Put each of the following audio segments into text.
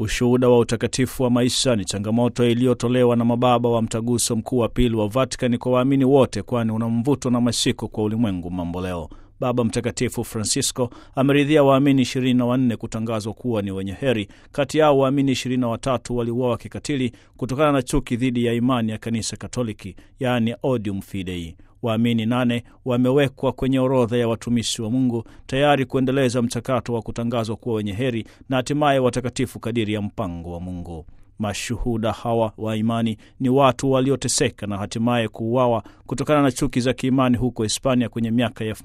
Ushuhuda wa utakatifu wa maisha ni changamoto iliyotolewa na mababa wa mtaguso mkuu wa pili wa Vatikani kwa waamini wote, kwani una mvuto na mashiko kwa ulimwengu mambo leo. Baba Mtakatifu Francisco ameridhia waamini ishirini na wanne kutangazwa kuwa ni wenye heri. Kati yao waamini ishirini na watatu waliuawa kikatili kutokana na chuki dhidi ya imani ya kanisa Katoliki, yaani odium fidei. Waamini nane wamewekwa kwenye orodha ya watumishi wa Mungu tayari kuendeleza mchakato wa kutangazwa kuwa wenye heri na hatimaye watakatifu kadiri ya mpango wa Mungu. Mashuhuda hawa wa imani ni watu walioteseka na hatimaye kuuawa kutokana na chuki za kiimani huko Hispania kwenye miaka ya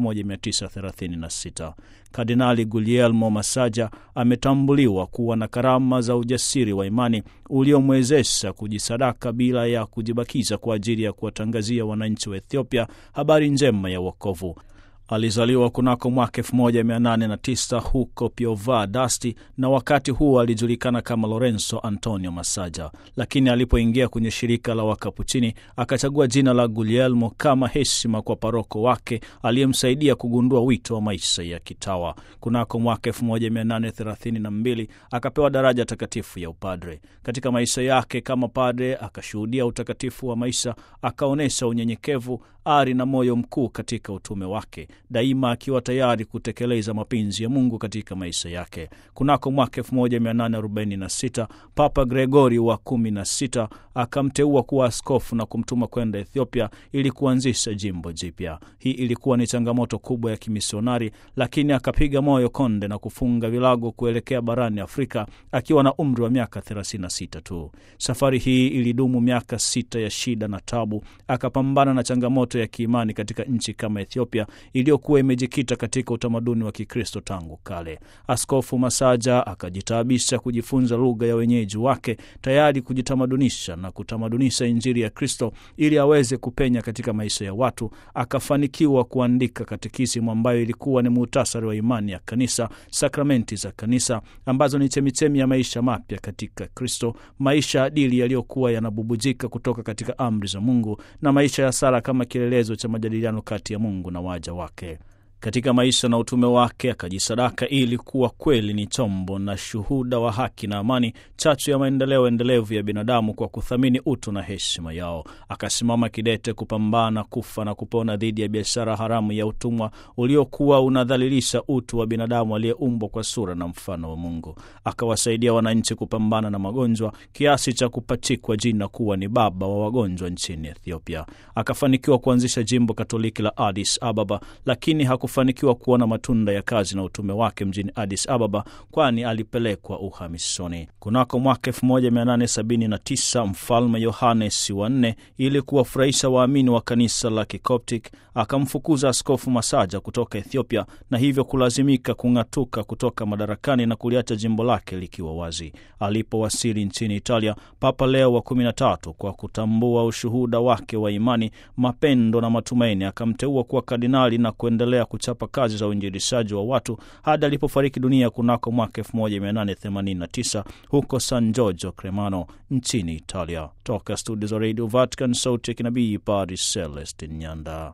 1936. Kardinali Guglielmo Massaja ametambuliwa kuwa na karama za ujasiri wa imani uliomwezesha kujisadaka bila ya kujibakiza kwa ajili ya kuwatangazia wananchi wa Ethiopia habari njema ya wokovu. Alizaliwa kunako mwaka 1809 huko Piova d'Asti, na wakati huo alijulikana kama Lorenzo Antonio Massaja, lakini alipoingia kwenye shirika la Wakapuchini akachagua jina la Guglielmo kama heshima kwa paroko wake aliyemsaidia kugundua wito wa maisha ya kitawa. Kunako mwaka 1832 akapewa daraja takatifu ya upadre. Katika maisha yake kama padre akashuhudia utakatifu wa maisha, akaonyesha unyenyekevu, ari na moyo mkuu katika utume wake daima akiwa tayari kutekeleza mapenzi ya Mungu katika maisha yake. Kunako mwaka 1846 Papa Gregori wa 16 akamteua kuwa askofu na kumtuma kwenda Ethiopia ili kuanzisha jimbo jipya. Hii ilikuwa ni changamoto kubwa ya kimisionari, lakini akapiga moyo konde na kufunga vilago kuelekea barani Afrika akiwa na umri wa miaka 36 tu. Safari hii ilidumu miaka sita ya shida na tabu. Akapambana na changamoto ya kiimani katika nchi kama Ethiopia iliyokuwa imejikita katika utamaduni wa Kikristo tangu kale. Askofu Masaja akajitaabisha kujifunza lugha ya wenyeji wake, tayari kujitamadunisha na kutamadunisha Injili ya Kristo ili aweze kupenya katika maisha ya watu. Akafanikiwa kuandika katekisimu ambayo ilikuwa ni muhtasari wa imani ya kanisa, sakramenti za kanisa ambazo ni chemichemi ya maisha mapya katika Kristo, maisha adili yaliyokuwa yanabubujika kutoka katika amri za Mungu na maisha ya sala kama kielelezo cha majadiliano kati ya Mungu na waja wake. Katika maisha na utume wake akajisadaka ili kuwa kweli ni chombo na shuhuda wa haki na amani, chachu ya maendeleo endelevu ya binadamu kwa kuthamini utu na heshima yao. Akasimama kidete kupambana kufa na kupona dhidi ya biashara haramu ya utumwa uliokuwa unadhalilisha utu wa binadamu aliyeumbwa kwa sura na mfano wa Mungu. Akawasaidia wananchi kupambana na magonjwa kiasi cha kupachikwa jina kuwa ni baba wa wagonjwa nchini Ethiopia. Akafanikiwa kuanzisha jimbo Katoliki la Addis Ababa, lakini hakufanikiwa kuona matunda ya kazi na utume wake mjini Addis Ababa, kwani alipelekwa uhamishoni. Kunako mwaka 1879 mfalme Yohanes wa nne, ili kuwafurahisha waamini wa kanisa la Kikoptic, akamfukuza askofu Masaja kutoka Ethiopia na hivyo kulazimika kung'atuka kutoka madarakani na kuliacha jimbo lake likiwa wazi. Alipowasili nchini Italia, Papa Leo wa 13 kwa kutambua ushuhuda wake wa imani, mapendo na matumaini, akamteua kuwa kardinali na kuendelea kuchapa kazi za uinjilishaji wa watu hadi alipofariki dunia kunako mwaka 1889 huko San Giorgio Cremano nchini Italia. Toka studio za Radio Vatican, sauti ya kinabii, Padre Celestin Nyanda.